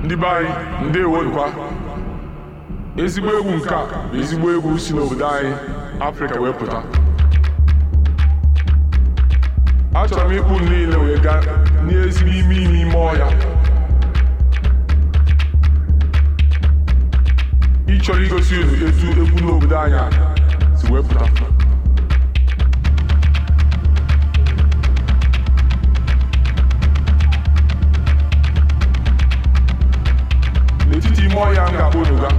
ndị be anyị ndewolukwa ezigbo egwu nke a bụ ezigbo egwu si n'obodo anyị afrịka wee pụta achọrọ m ịkpụ niile wee gaa n'ezigbo ime ime ime ọhịa ịchọrọ igosi unu etu egwu n'obodo anyị a si wee pụta n'etiti ime ọhịa m ga-akpọ unu ga